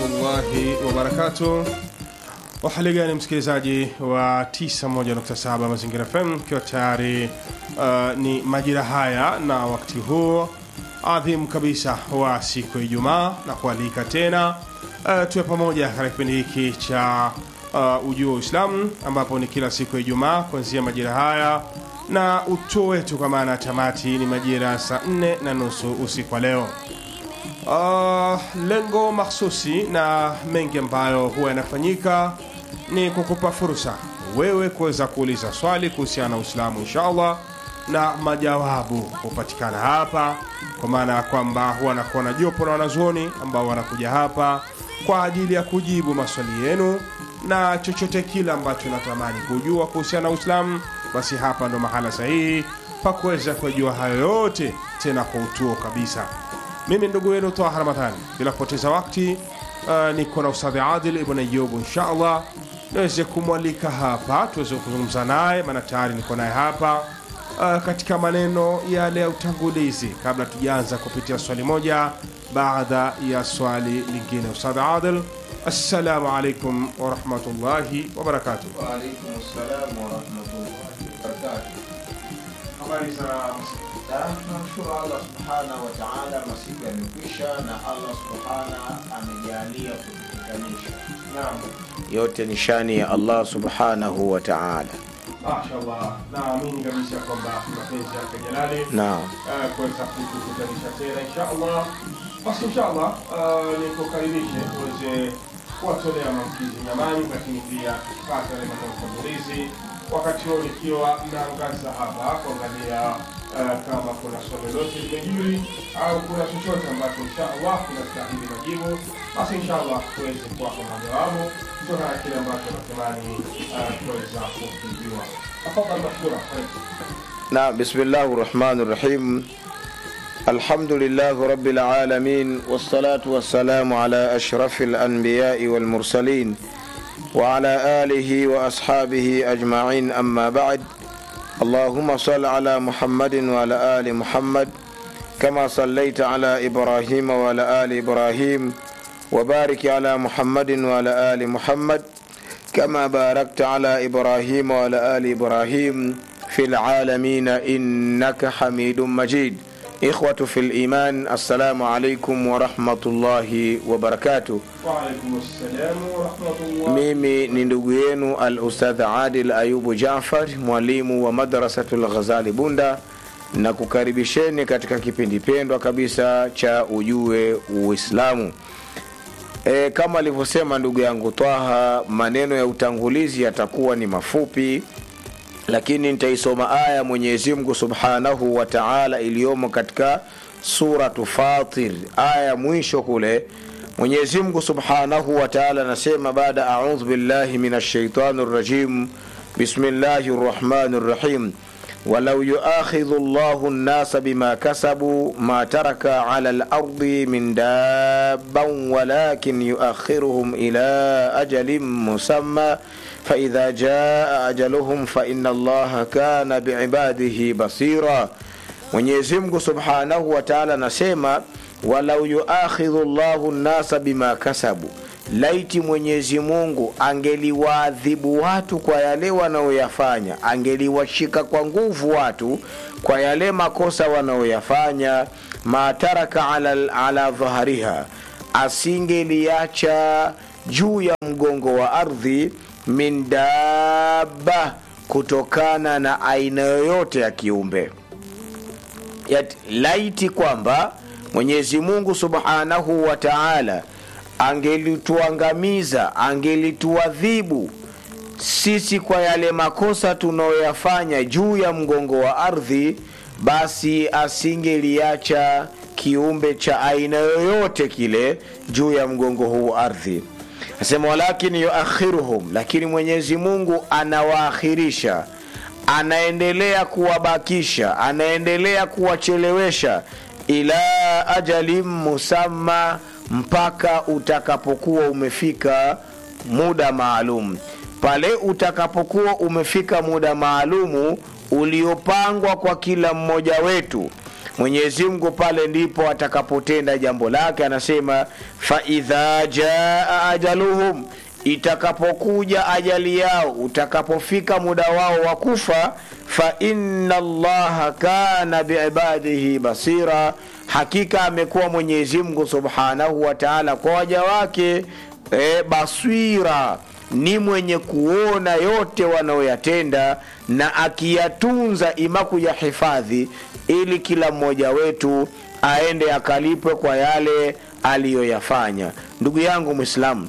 warahmatullahi wabarakatuh. Wahali gani msikilizaji wa 91.7 Mazingira FM, ikiwa tayari uh, ni majira haya na wakati huu adhimu kabisa wa siku ya Ijumaa na kualika tena uh, tuwe pamoja katika kipindi hiki cha uh, ujio wa Uislamu ambapo ni kila siku ya Ijumaa kuanzia majira haya na utuo wetu kwa maana ya tamati ni majira saa nne na nusu usiku wa leo. Uh, lengo mahsusi na mengi ambayo huwa yanafanyika ni kukupa fursa wewe kuweza kuuliza swali kuhusiana na Uislamu inshallah, na majawabu hupatikana hapa, kwa maana ya kwamba huwa nakuwa na jopo la wanazuoni ambao wanakuja hapa kwa ajili ya kujibu maswali yenu na chochote kile ambacho natamani kujua kuhusiana na Uislamu, basi hapa ndo mahala sahihi pa kuweza kujua hayo yote, tena kwa utuo kabisa. Mimi ndugu wenu Taha Ramadhani, bila kupoteza wakati uh, niko na Ustadhi Adil Ibn Ayubu, insha allah niweze kumwalika hapa tuweze kuzungumza naye, maana tayari niko naye hapa uh, katika maneno yale ya utangulizi, kabla tujaanza kupitia swali moja baada ya swali lingine. Ustadhi Adil, assalamu alaikum warahmatullahi wabarakatuh. Waalaikum salam warahmatullahi wabarakatuh. Habari za Tunamshukuru Allah subhanahu wa taala, masiku yamekwisha na Allah subhanahu amejalia kutukutanisha. naam. Yote ni shani ya Allah subhanahu wa taala. Mashallah, naamini kabisa kwamba mapenzi yake Jalali Naam, eh, kuweza kukutanisha tena inshallah. Basi inshallah uh, nikukaribishe uweze kuwatolea maamkizi nyamani, lakini pia kupata yale maneno utangulizi, wakati huo nikiwa naangaza hapa kuangalia uh, kama kuna swali lolote limejiri au kuna chochote ambacho inshallah kinastahili majibu, basi inshallah tuweze kuwapa majawabu kutokana na kile ambacho natamani uh, kuweza kukijiwa. Tafadhali mashkura. Karibu. na bismillahi rahmani rahim. Alhamdulillahi rabbil alamin wassalatu wassalamu ala ashrafil anbiyai wal mursalin wa ala alihi wa ashabihi ajma'in amma ba'd. اللهم صل على محمد وعلى آل محمد كما صليت على إبراهيم وعلى آل إبراهيم وبارك على محمد وعلى آل محمد كما باركت على إبراهيم وعلى آل إبراهيم في العالمين إنك حميد مجيد إخوة في الإيمان السلام عليكم ورحمة الله وبركاته Waalaikum assalamu warahmatullah. mimi ni ndugu yenu al ustadh adil ayubu jafar mwalimu wa madrasatul ghazali bunda na kukaribisheni katika kipindi pendwa kabisa cha ujue uislamu e, kama alivyosema ndugu yangu twaha maneno ya utangulizi yatakuwa ni mafupi lakini nitaisoma aya mwenyezi mungu subhanahu wa taala iliyomo katika suratu fatir aya ya mwisho kule mwenyezi mungu subhanahu wa taala anasema baada audhu billahi min ashaitani rajim bismillahi rrahmani rrahim ولو يؤاخذ الله الناس بما كسبوا ما ترك على الأرض من دابا ولكن يؤخرهم إلى أجل مسمى فإذا جاء أجلهم فإن الله كان بعباده بصيرا Mwenyezi Mungu Subhanahu wa Ta'ala anasema walau yuakhidhu Allahu nnasa bima kasabu, laiti Mwenyezi Mungu angeliwaadhibu watu kwa yale wanaoyafanya, angeliwashika kwa nguvu watu kwa yale makosa wanaoyafanya, ma taraka ala, ala dhahariha, asingeliacha juu ya mgongo wa ardhi min dabba, kutokana na aina yoyote ya kiumbe Yat, laiti kwamba mwenyezi mungu subhanahu wa taala angelituangamiza angelituadhibu sisi kwa yale makosa tunayoyafanya juu ya mgongo wa ardhi basi asingeliacha kiumbe cha aina yoyote kile juu ya mgongo huu ardhi asema walakini yuakhiruhum lakini mwenyezi mungu anawaakhirisha anaendelea kuwabakisha anaendelea kuwachelewesha ila ajalin musamma mpaka utakapokuwa umefika muda maalum pale utakapokuwa umefika muda maalumu uliopangwa kwa kila mmoja wetu mwenyezi mungu pale ndipo atakapotenda jambo lake anasema faidha jaa ajaluhum itakapokuja ajali yao utakapofika muda wao wa kufa fa inna allaha kana biibadihi basira hakika amekuwa mwenyezi mungu subhanahu wa taala kwa waja wake e, basira ni mwenye kuona yote wanaoyatenda na akiyatunza ima kuyahifadhi ili kila mmoja wetu aende akalipwe kwa yale aliyoyafanya ndugu yangu mwislamu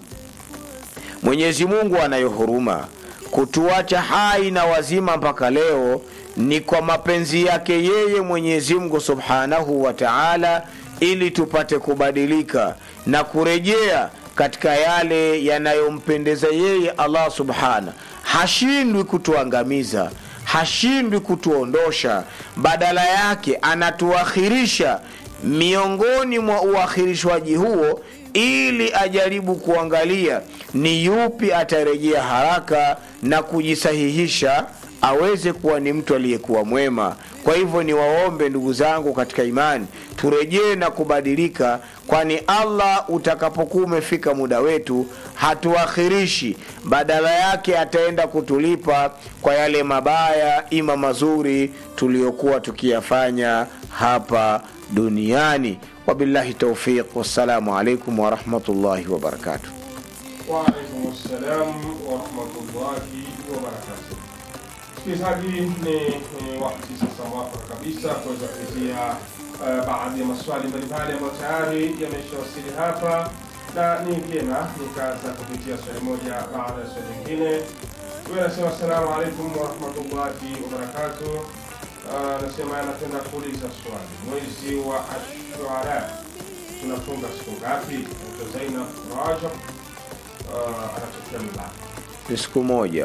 mwenyezi mungu anayo huruma kutuacha hai na wazima mpaka leo ni kwa mapenzi yake yeye mwenyezi mungu subhanahu wa taala ili tupate kubadilika na kurejea katika yale yanayompendeza yeye allah subhana hashindwi kutuangamiza hashindwi kutuondosha badala yake anatuakhirisha miongoni mwa uakhirishwaji huo ili ajaribu kuangalia ni yupi atarejea haraka na kujisahihisha aweze kuwa ni mtu aliyekuwa mwema kwa hivyo ni waombe ndugu zangu katika imani turejee na kubadilika kwani allah utakapokuwa umefika muda wetu hatuakhirishi badala yake ataenda kutulipa kwa yale mabaya ima mazuri tuliyokuwa tukiyafanya hapa duniani wabillahi taufiq wassalamu alaikum warahmatullahi wabarakatuh Waalaikum salam warahmatullahi wabarakatuh. Msikilizaji, ni ni wakati sasa mwafaka kabisa kuweza kuizia uh, baadhi ya maswali mbalimbali ambayo tayari yameshawasili hapa, na ni vyema nikaanza kupitia swali moja baada ya swali lingine. Huyu anasema assalamu alaikum warahmatullahi wabarakatuh. Uh, anasema anapenda kuuliza swali, mwezi wa Ashura tunafunga siku ngapi? Naitwa Zainab Rajab uh, anatokea Mlaki. ni siku moja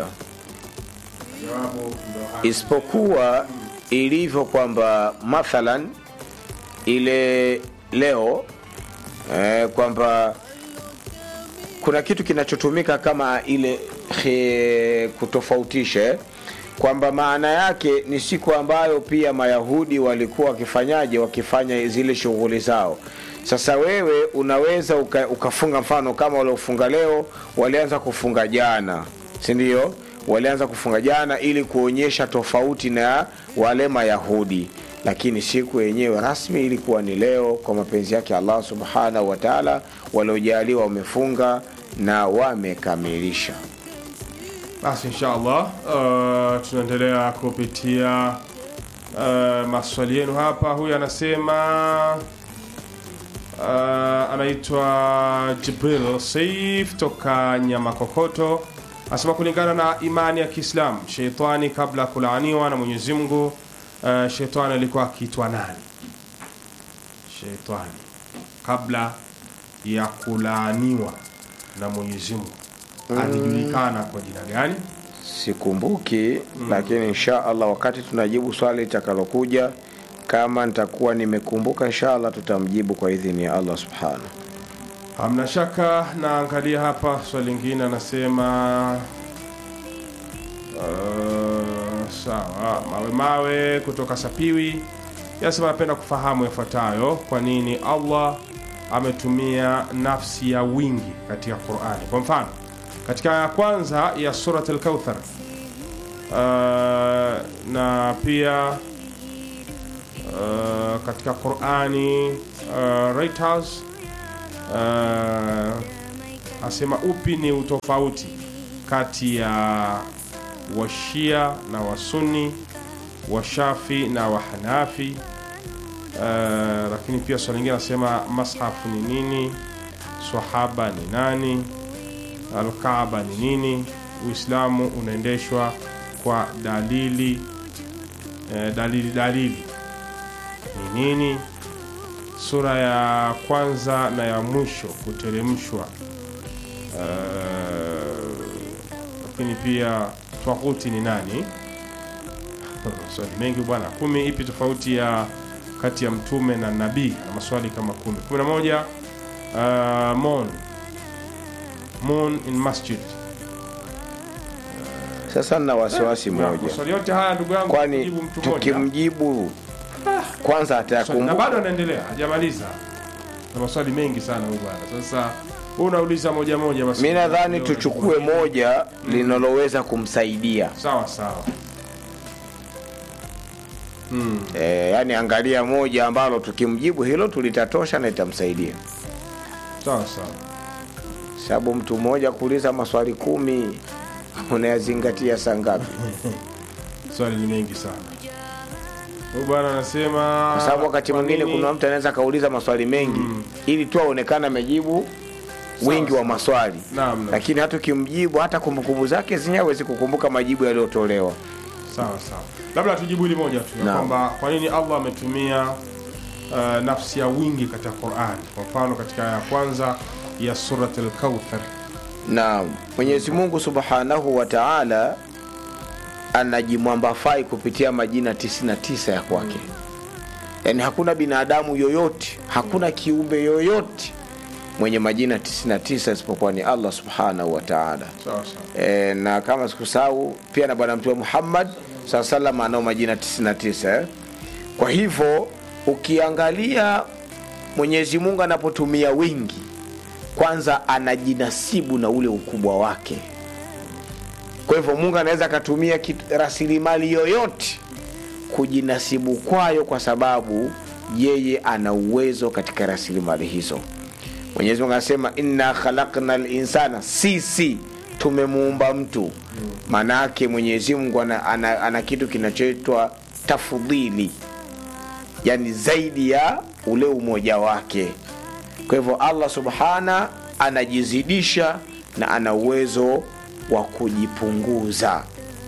Jawabu ndo haya. isipokuwa ilivyo kwamba mathalan ile leo eh, kwamba kuna kitu kinachotumika kama ile he, kutofautisha eh, kwamba maana yake ni siku ambayo pia mayahudi walikuwa wakifanyaje wakifanya zile shughuli zao sasa wewe unaweza uka, ukafunga mfano kama waliofunga leo walianza kufunga jana sindio walianza kufunga jana ili kuonyesha tofauti na wale mayahudi lakini siku yenyewe rasmi ilikuwa ni leo kwa mapenzi yake allah subhanahu wataala waliojaliwa wamefunga na wamekamilisha Basi insha Allah uh, tunaendelea kupitia uh, maswali yenu hapa. Huyu anasema uh, anaitwa Jibril Saif toka Nyamakokoto, anasema kulingana na imani ya Kiislamu, sheitani kabla ya kulaaniwa na Mwenyezi Mungu uh, sheitani alikuwa akiitwa nani? Sheitani kabla ya kulaaniwa na Mwenyezi Mungu alijulikana kwa jina gani? sikumbuki mm. lakini insha allah wakati tunajibu swali litakalokuja kama nitakuwa nimekumbuka insha allah tutamjibu kwa idhini ya allah subhanahu Hamna shaka, naangalia hapa swali lingine, anasema uh, sawa, mawe mawe kutoka Sapiwi yanasema anapenda kufahamu yafuatayo: kwa nini Allah ametumia nafsi ya wingi katika Qur'ani? Kwa mfano katika aya ya kwanza ya Surat Al-Kauthar uh, na pia uh, katika Qur'ani uh, Reuters uh, asema upi ni utofauti kati ya washia na wasuni washafi na wahanafi uh, lakini pia swali lingine anasema mashafu ni nini swahaba ni nani alkaaba ni nini uislamu unaendeshwa kwa dalili eh, dalili dalili ni nini sura ya kwanza na ya mwisho kuteremshwa uh, lakini pia twahuti ni nani maswali mengi bwana kumi ipi tofauti ya kati ya mtume na nabii na maswali kama kumi kumi na moja uh, mon moon in masjid sasa nina wasiwasi Na moja maswali yote haya ndugu yangu kwani kujibu mtu mmoja tukimjibu kwanza na atayakumbuka bado anaendelea hajamaliza na maswali mengi sana huyu bwana sasa wewe unauliza moja moja basi mi nadhani Ndio, tuchukue moja linaloweza kumsaidia sawa sawa hmm. e, yani angalia moja ambalo tukimjibu hilo tulitatosha na itamsaidia sawa sawa sababu mtu mmoja kuuliza maswali kumi unayazingatia saa ngapi swali ni mengi sana huyu bwana anasema kwa sababu wakati kwa mwingine nini- kuna mtu anaweza akauliza maswali mengi ili tu aonekane amejibu wingi wa maswali Naam, naam. lakini hata ukimjibu hata kumbukumbu zake zenyewe hawezi kukumbuka majibu yaliyotolewa sawa sawa labda tujibu hili moja tu ya Naam. kwamba kwa nini allah ametumia uh, nafsi ya wingi katika qurani kwa mfano katika aya ya kwanza ya surat lkauthar na mwenyezi mungu subhanahu wa taala anajimwambafai kupitia majina 99 ya kwake yaani hakuna binadamu yoyote hakuna kiumbe yoyote mwenye majina 99 isipokuwa ni allah subhanahu wa taala sawa sawa e, na kama sikusahau pia na bwana mtume muhammad saa salam anao majina 99 eh? kwa hivyo ukiangalia mwenyezi mungu anapotumia wingi kwanza anajinasibu na ule ukubwa wake kwa hivyo mungu anaweza akatumia kit- rasilimali yoyote kujinasibu kwayo kwa sababu yeye ana uwezo katika rasilimali hizo mwenyezi mungu anasema inna khalakna linsana sisi tumemuumba mtu maanaake mwenyezi mungu ana, ana, ana kitu kinachoitwa tafudhili yani zaidi ya ule umoja wake kwa hivyo allah subhana anajizidisha na ana uwezo wa kujipunguza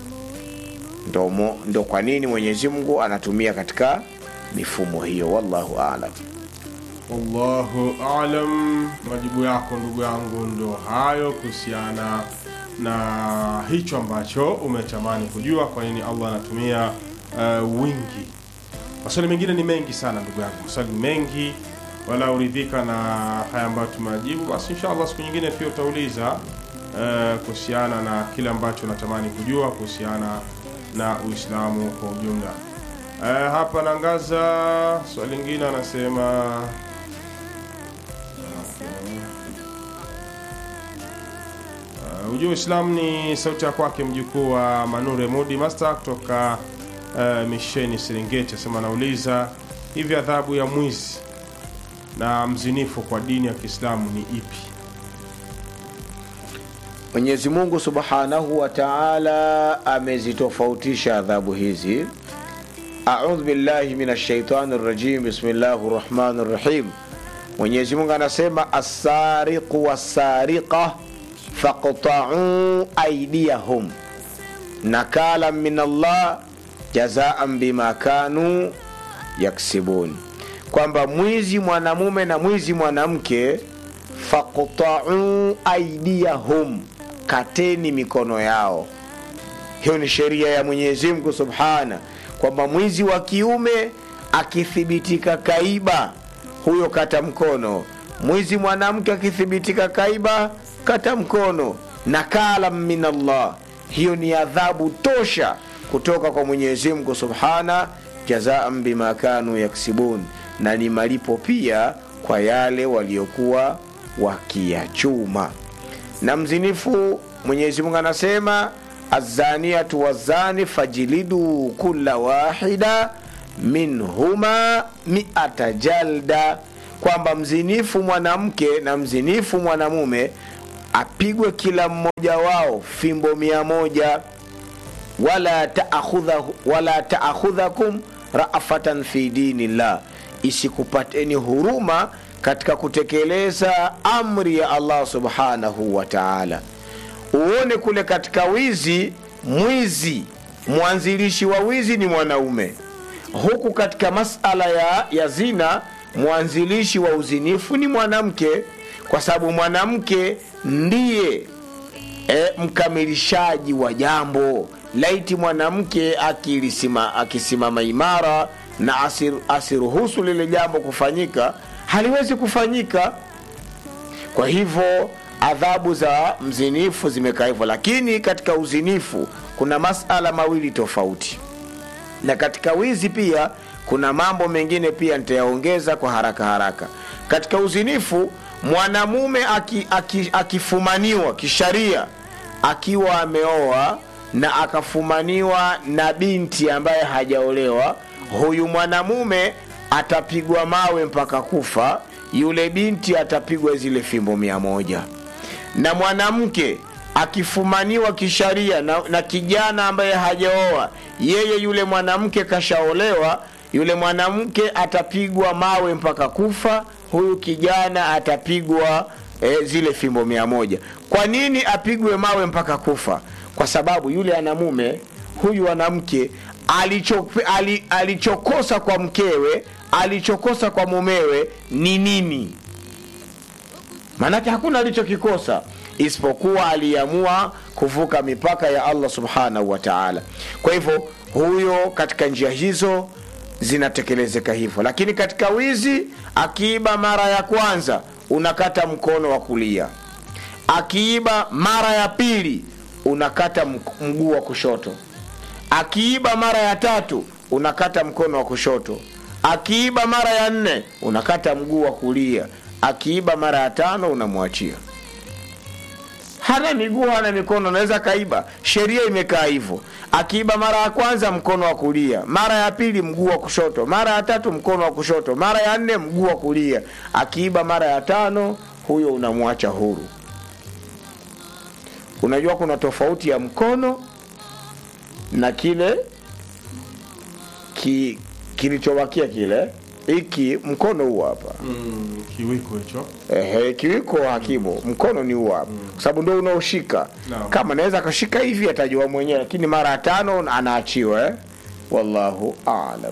ndo, mo, ndo kwa nini mwenyezi mungu anatumia katika mifumo hiyo wallahu alam wallahu alam majibu yako ndugu yangu ndo hayo kuhusiana na hicho ambacho umetamani kujua kwa nini allah anatumia uh, wingi maswali mengine ni mengi sana ndugu yangu maswali ni mengi wala uridhika na haya ambayo tumeajibu basi inshallah siku nyingine pia utauliza uh, kuhusiana na kile ambacho unatamani kujua kuhusiana na uislamu kwa ujumla uh, hapa nangaza swali lingine anasema Uh, ujue Uislamu ni sauti ya kwake mjukuu wa Manure Mudi Master kutoka uh, misheni Serengeti asema anauliza hivi adhabu ya mwizi na mzinifu kwa dini ya Kiislamu ni ipi? mwenyezi mungu subhanahu wa taala amezitofautisha adhabu hizi audhu billahi min ashaitani rajim bismillahi rahmani rahim mwenyezi mungu anasema assariqu wassariqa faqtauu aidiyahum nakala min allah jazaan bima kanu yaksibun kwamba mwizi mwanamume na mwizi mwanamke faqtauu aidiyahum kateni mikono yao hiyo ni sheria ya mwenyezi mungu subhana kwamba mwizi wa kiume akithibitika kaiba huyo kata mkono mwizi mwanamke akithibitika kaiba kata mkono nakala min allah hiyo ni adhabu tosha kutoka kwa mwenyezi mungu subhana jazaan bima kanu yaksibun na ni malipo pia kwa yale waliokuwa wakiyachuma na mzinifu mwenyezi mungu anasema azaniatu wazani fajilidu kula wahida minhuma miata jalda kwamba mzinifu mwanamke na mzinifu mwanamume apigwe kila mmoja wao fimbo mia moja wala taakhudha- wala taakhudhakum rafatan fi dinillah isikupateni huruma katika kutekeleza amri ya allah subhanahu wa taala uone kule katika wizi mwizi mwanzilishi wa wizi ni mwanaume huku katika masala ya, ya zina mwanzilishi wa uzinifu ni mwanamke kwa sababu mwanamke ndiye e, mkamilishaji wa jambo laiti mwanamke akilisima, akisimama imara na asir, asiruhusu lile jambo kufanyika haliwezi kufanyika kwa hivyo adhabu za mzinifu zimekaa hivyo lakini katika uzinifu kuna masala mawili tofauti na katika wizi pia kuna mambo mengine pia nitayaongeza kwa haraka haraka katika uzinifu mwanamume aki, aki, akifumaniwa kisharia akiwa ameoa na akafumaniwa na binti ambaye hajaolewa huyu mwanamume atapigwa mawe mpaka kufa yule binti atapigwa zile fimbo mia moja na mwanamke akifumaniwa kisharia na, na kijana ambaye hajaoa yeye yule mwanamke kashaolewa yule mwanamke atapigwa mawe mpaka kufa huyu kijana atapigwa e, zile fimbo mia moja kwa nini apigwe mawe mpaka kufa kwa sababu yule ana mume huyu anamke alicho, ali, alichokosa kwa mkewe alichokosa kwa mumewe ni nini maanake hakuna alichokikosa isipokuwa aliamua kuvuka mipaka ya allah subhanahu wa taala kwa hivyo huyo katika njia hizo zinatekelezeka hivyo lakini katika wizi akiiba mara ya kwanza unakata mkono wa kulia akiiba mara ya pili unakata mguu wa kushoto akiiba mara ya tatu unakata mkono wa kushoto akiiba mara ya nne unakata mguu wa kulia akiiba mara ya tano unamwachia hana miguu hana mikono anaweza kaiba sheria imekaa hivyo akiiba mara ya kwanza mkono wa kulia mara ya pili mguu wa kushoto mara ya tatu mkono wa kushoto mara ya nne mguu wa kulia akiiba mara ya tano huyo unamwacha huru unajua kuna tofauti ya mkono na kile ki, kilichobakia kile hiki mkono huu hapa mm, kiwiko hicho Ehe, kiwiko hakimu mkono ni huu hapa kwa sababu ndio unaoshika Naam. kama naweza akashika hivi atajua mwenyewe lakini mara ya tano anaachiwa eh? wallahu alam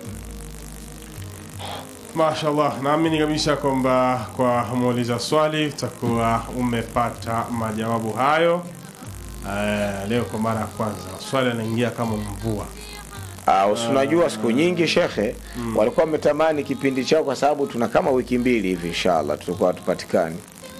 mashallah naamini kabisa kwamba kwa muuliza swali utakuwa umepata majawabu hayo uh, leo kwa mara ya kwanza swali anaingia kama mvua Uh, unajua siku nyingi shekhe mm. walikuwa wametamani kipindi chao kwa sababu tuna kama wiki mbili hivi inshallah tutakuwa tupatikani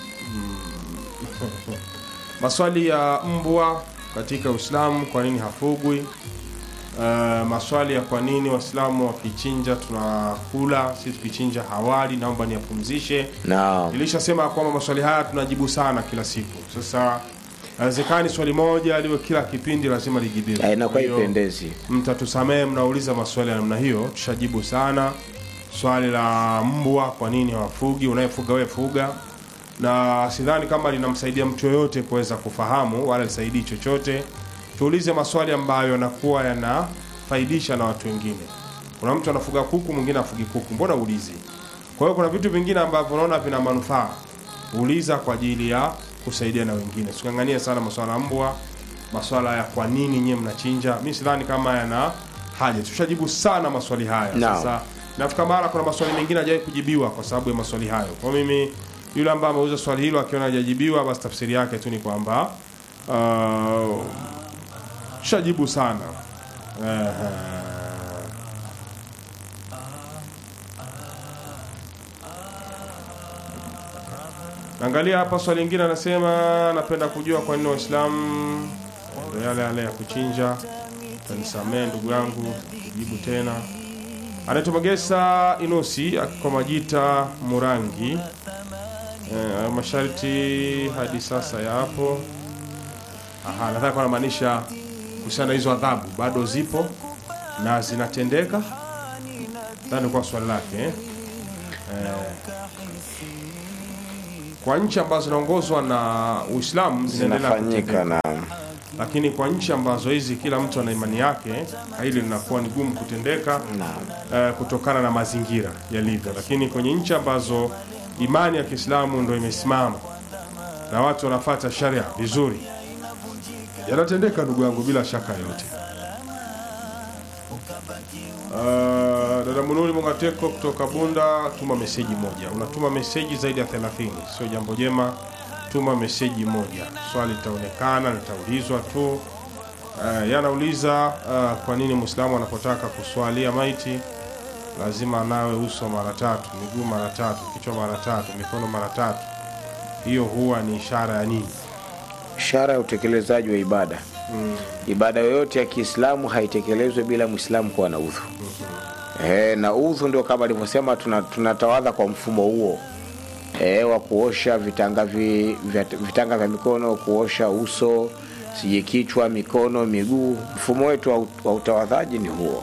maswali ya mbwa katika uislamu kwa nini hafugwi uh, maswali ya kwa nini waislamu wakichinja tunakula si tukichinja hawali naomba niyapumzishe naam nilishasema kwamba maswali haya tunajibu sana kila siku sasa haiwezekani swali moja liwe kila kipindi lazima lijibiwe Eh, inakuwa Kwa hiyo, ipendezi mtatusamehe mnauliza maswali ya namna hiyo tushajibu sana swali la mbwa kwa nini hawafugi unayefuga wewe fuga na sidhani kama linamsaidia mtu yoyote kuweza kufahamu wala lisaidii chochote tuulize maswali ambayo yanakuwa yanafaidisha na watu wengine kuna mtu anafuga kuku mwingine afugi kuku mbona ulizi kwa hiyo kuna vitu vingine ambavyo unaona vina manufaa uliza kwa ajili ya kusaidia na wengine sikangania sana maswala ya mbwa maswala ya kwa nini nyie mnachinja mi sidhani kama yana haja tushajibu sana maswali haya Naam. sasa nafika mara kuna maswali mengine hajawahi kujibiwa kwa sababu ya maswali hayo kwa mimi yule ambaye ameuza swali hilo akiona hajajibiwa basi tafsiri yake tu ni kwamba uh, tushajibu sana Ehe. Angalia hapa swali lingine anasema napenda kujua kwa nini Waislamu ndio yale yale ya kuchinja. Tanisamee ndugu yangu, kujibu tena. Anaitwa Magesa Inusi kwa majita Murangi. E, masharti hadi sasa yapo. Aha, nadhani kwa anamaanisha kuhusiana na hizo adhabu bado zipo na zinatendeka. Nadhani kwa swali lake eh? kwa nchi ambazo zinaongozwa na Uislamu zinaendelea zinafanyika kutendeka, na lakini kwa nchi ambazo hizi kila mtu ana imani yake, hili linakuwa ni gumu kutendeka naam eh, kutokana na mazingira yalivyo. Lakini kwenye nchi ambazo imani ya Kiislamu ndo imesimama na watu wanafata sharia vizuri, yanatendeka ndugu yangu, bila shaka yote. Uh, dada Munuli Mungateko kutoka Bunda, tuma meseji moja. Unatuma meseji zaidi ya 30, sio jambo jema. Tuma meseji moja, swali litaonekana, litaulizwa tu. Uh, yanauliza uh, kwa nini Muislamu anapotaka kuswalia maiti lazima anawe uso mara tatu, miguu mara tatu, kichwa mara tatu, mikono mara tatu. Hiyo huwa ni ishara ya nini? ishara ya utekelezaji wa ibada ibada yoyote ya kiislamu haitekelezwi bila mwislamu kuwa na udhu e, na udhu ndio kama alivyosema tuna- tunatawadha kwa mfumo huo e, wa kuosha vitanga, vi, vya, vitanga vya mikono kuosha uso sije kichwa mikono miguu mfumo wetu wa, ut- wa utawadhaji ni huo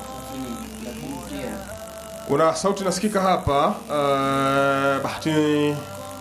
kuna sauti nasikika hapa uh, bahati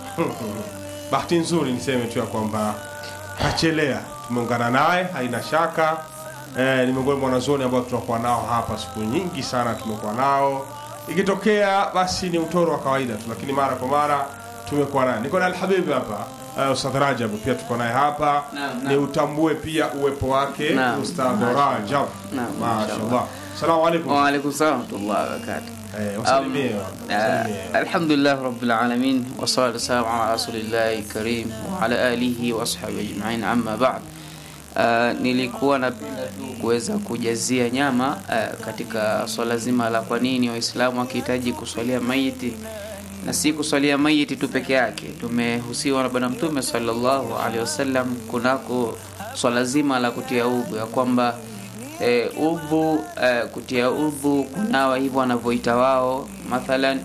bahati nzuri niseme tu ya kwamba kachelea tumeungana naye haina shaka eh, ni miongoni mwa wanazuoni ambao tunakuwa nao hapa siku nyingi sana tumekuwa nao ikitokea basi ni utoro wa kawaida tu lakini mara kwa mara tumekuwa naye niko na alhabibi hapa uh, ustadh rajab pia tuko naye hapa Naam, ni naam. utambue pia uwepo wake Naam, ustadh mashallah. rajab Naam, mashallah mashallah. salamu alaikum وعليكم السلام ورحمة الله وبركاته eh, wasalimie آه، wasalimie. الحمد لله رب العالمين والصلاة والسلام على رسول الله الكريم وعلى آله وأصحابه أجمعين أما بعد Uh, nilikuwa napenda tu kuweza kujazia nyama uh, katika swala zima la kwa nini waislamu wakihitaji kuswalia maiti na si kuswalia maiti tu peke yake tumehusiwa na bwana mtume sallallahu alaihi wasallam kunako swala zima la kutia udhu ya kwamba e, udhu e, kutia udhu kunawa hivyo wanavyoita wao mathalan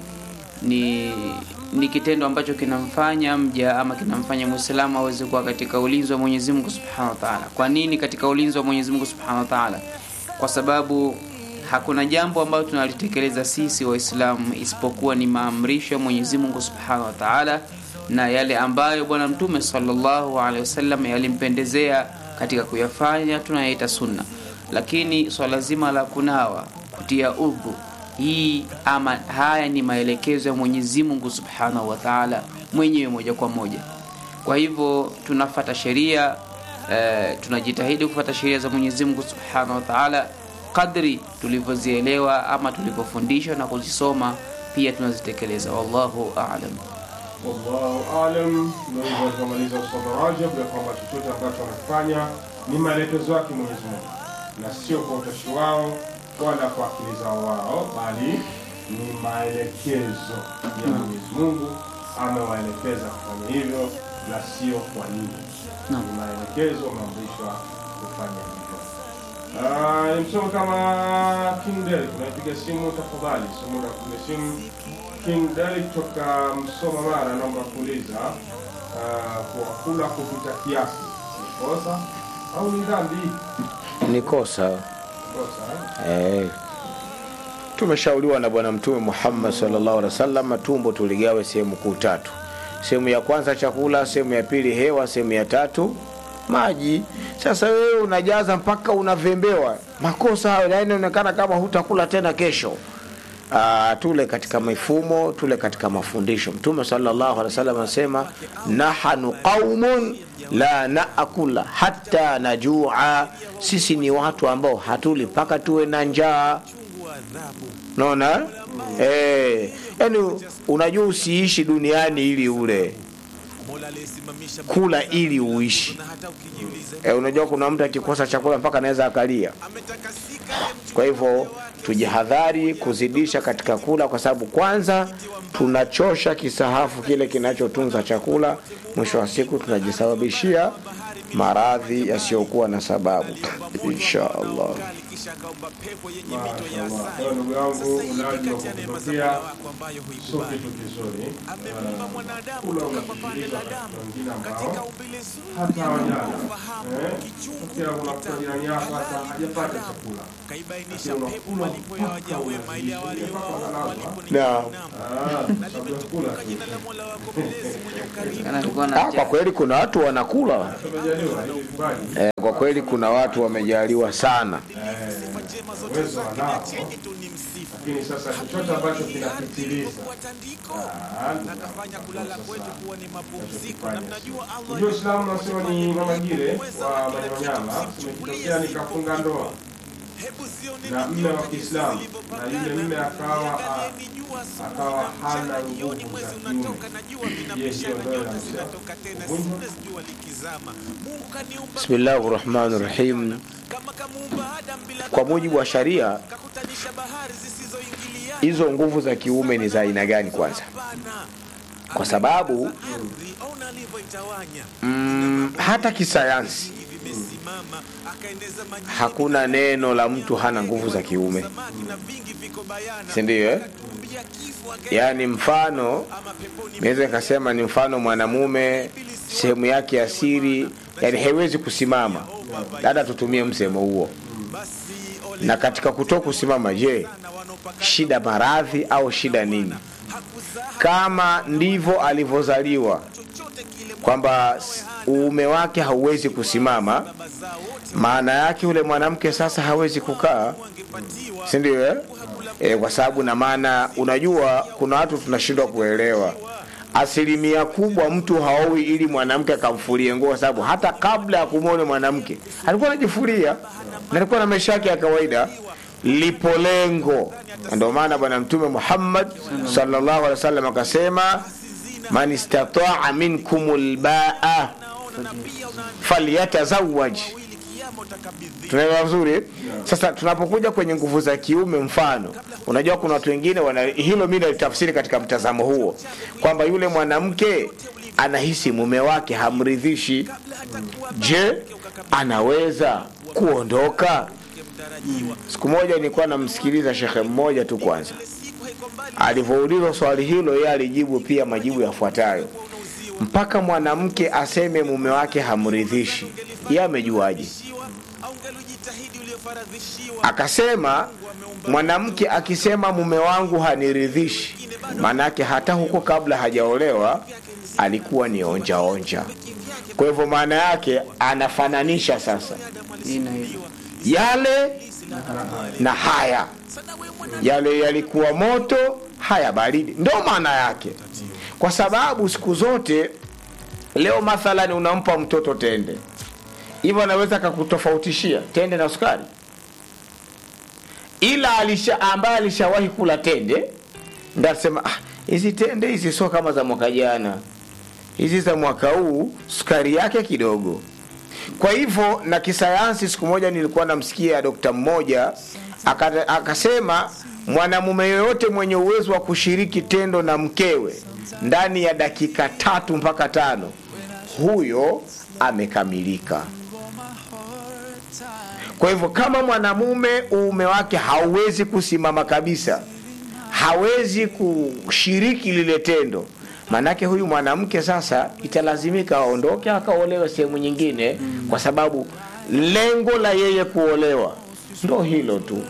ni ni kitendo ambacho kinamfanya mja ama kinamfanya mwislamu aweze kuwa katika ulinzi wa mwenyezi mungu subhanahu wa taala kwa nini katika ulinzi wa mwenyezi mungu subhanahu wa taala kwa sababu hakuna jambo ambalo tunalitekeleza sisi waislamu isipokuwa ni maamrisho ya mwenyezi mungu subhanahu wa taala na yale ambayo bwana mtume sallallahu alaihi wasallam yalimpendezea katika kuyafanya tunayaita sunna lakini swala zima la kunawa kutia udhu hii ama haya ni maelekezo ya mwenyezi mungu subhanahu wa taala mwenyewe moja kwa moja kwa hivyo tunafata sheria eh, tunajitahidi kufata sheria za mwenyezi mungu subhanahu wa taala kadri tulivyozielewa ama tulivyofundishwa na kuzisoma pia tunazitekeleza wallahu alam wallahu alam ndio hivyo alivyomaliza ustadh rajab ya kwamba chochote ambacho wanafanya ni maelekezo yake mwenyezi mungu na sio kwa utashi wao wala kwa akili zao wao bali ni maelekezo ya mwenyezi mungu amewaelekeza kufanya hivyo na sio kwa nini Naam. ni maelekezo wameamrishwa kufanya hivyo Ah, nimsome kama King Derek unaipiga simu tafadhali sio muda wa kupiga simu King Derek kutoka Msoma Mara naomba kuuliza ah, kwa kula kupita kiasi ni kosa au ni dhambi ni kosa kosa eh? eh. tumeshauriwa na bwana mtume muhammad sallallahu alaihi wasallam tumbo tuligawe sehemu kuu tatu sehemu ya kwanza chakula sehemu ya pili hewa sehemu ya tatu maji sasa wewe unajaza mpaka unavembewa makosa hayo na inaonekana kama hutakula tena kesho Ah, tule katika mifumo tule katika mafundisho mtume sallallahu alaihi wasallam anasema nahanu qaumun la naakula hata najua sisi ni watu ambao hatuli mpaka tuwe na njaa naona eh, yani unajua usiishi duniani ili ule kula ili uishi e, unajua kuna mtu akikosa chakula mpaka anaweza akalia kwa hivyo tujihadhari kuzidisha katika kula kwa sababu kwanza tunachosha kisahafu kile kinachotunza chakula mwisho wa siku tunajisababishia maradhi yasiyokuwa na sababu insha allah Mashallah. Kwa hiyo ndugu yangu ulaji wa kukupatia sio kitu kizuri Ah, kula unasikiliza katika wengine ambao hata hawajala Eh, tokea unakuta jirani yako hata hajapata chakula lakini unakula mpaka unazidisha mpaka unalazwa na Ah, sababu ya kula tu kana alikuwa ah, na kwa kweli kuna watu wanakula tumejaliwa hivi vipaji eh, kwa kweli kuna watu wamejaliwa sana uwezo wanao lakini sasa chochote ambacho kinapitiliza ah, Unajua Uislamu unasema ni mama gire wa Manyamanyama, imekitokea nikafunga ndoa na mme wa Kiislamu na yule mme akawa ah, akawa hana nguvu za kiume. Je, hiyo ndoa inaruhusiwa kuvunjwa? bismillahi rahmani rahim kwa mujibu wa sharia hizo nguvu za kiume ni za aina gani kwanza kwa sababu mm, hata kisayansi hakuna neno la mtu hana nguvu za kiume sindio eh? yaani mfano naweza nikasema ni mfano mwanamume sehemu yake ya siri yani haiwezi kusimama dada tutumie msemo huo na katika kutoa kusimama je shida maradhi au shida nini kama ndivyo alivyozaliwa kwamba s- uume wake hauwezi kusimama maana yake yule mwanamke sasa hawezi kukaa sindio eh? e, kwa sababu na maana unajua kuna watu tunashindwa kuelewa asilimia kubwa mtu haowi ili mwanamke akamfulie nguo kwa sababu hata kabla ya kumwona mwanamke alikuwa anajifulia na alikuwa na maisha yake ya kawaida lipo lengo Na ndio maana bwana mtume muhammad sallallahu alaihi wasallam akasema man istataa minkum lbaa falyatazawaj tunaelewa vizuri sasa tunapokuja kwenye nguvu za kiume mfano unajua kuna watu wengine wana hilo mi nalitafsiri katika mtazamo huo kwamba yule mwanamke anahisi mume wake hamridhishi je anaweza kuondoka siku moja nilikuwa namsikiliza shekhe mmoja tu kwanza alivyoulizwa swali hilo yeye alijibu pia majibu yafuatayo mpaka mwanamke aseme mume wake hamridhishi ye amejuaje akasema mwanamke akisema mume wangu haniridhishi maanake hata huko kabla hajaolewa alikuwa ni onja onja kwa hivyo maana yake anafananisha sasa hii na hivi yale na haya yale yalikuwa moto haya baridi ndo maana yake kwa sababu siku zote leo mathalani unampa mtoto tende hivyo anaweza akakutofautishia tende na sukari ila alisha ambaye alishawahi kula tende ndasema ah, hizi tende hizi sio kama za mwaka jana hizi za mwaka huu sukari yake kidogo kwa hivyo na kisayansi siku moja nilikuwa namsikia dokta mmoja aka- akasema mwanamume yoyote mwenye uwezo wa kushiriki tendo na mkewe ndani ya dakika tatu mpaka tano huyo amekamilika kwa hivyo kama mwanamume uume wake hauwezi kusimama kabisa hawezi kushiriki lile tendo maanake huyu mwanamke sasa italazimika aondoke akaolewe sehemu nyingine kwa sababu lengo la yeye kuolewa ndo hilo tu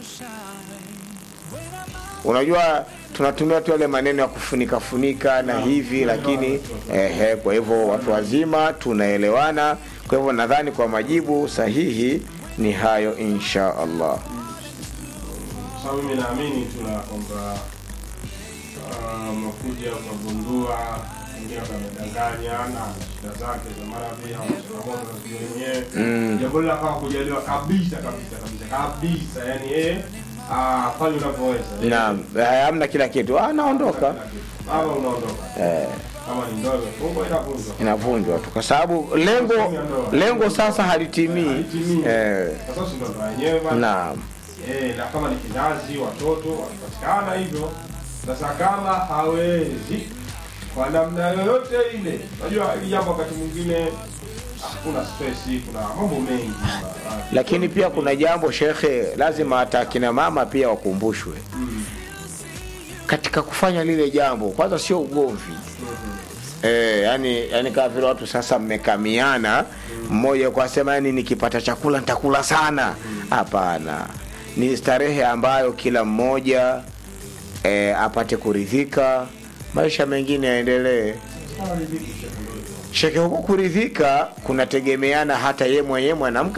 unajua tunatumia tu yale maneno ya kufunika funika na hivi lakini ehe, kwa hivyo watu wazima tunaelewana kwa hivyo nadhani kwa majibu sahihi ni hayo insha allah sababu mimi naamini tuna kwamba ah, umekuja ukagundua mwingine amedanganya na ana shida zake za maradhi au changamoto za sijui wenyewe jambo lile akawa kujaliwa kabisa kabisa kabisa kabisa yani yeye ah, fanya unavyoweza naam eh, hamna kila kitu ah, naondoka ama unaondoka kama ni ndoa imefungwa inavunjwa inavunjwa tu kwa sababu lengo lengo sasa halitimii Halitimii. eh, sasa si ndo ndoa yenyewe bana naam Eh, na kama ni kizazi watoto wakipatikana hivyo sasa kama hawezi kwa namna yoyote ile unajua hili jambo wakati mwingine ah, kuna stress kuna mambo mengi Ah, lakini pia kuna jambo shekhe lazima hata akina mama pia wakumbushwe katika kufanya lile jambo kwanza sio ugomvi E, yani, yani kama vile watu sasa mmekamiana mmoja kwa sema yani nikipata chakula nitakula sana hapana ni starehe ambayo kila mmoja e, apate kuridhika maisha mengine yaendelee sheke huku kuridhika kunategemeana hata ye mwenyewe mwanamke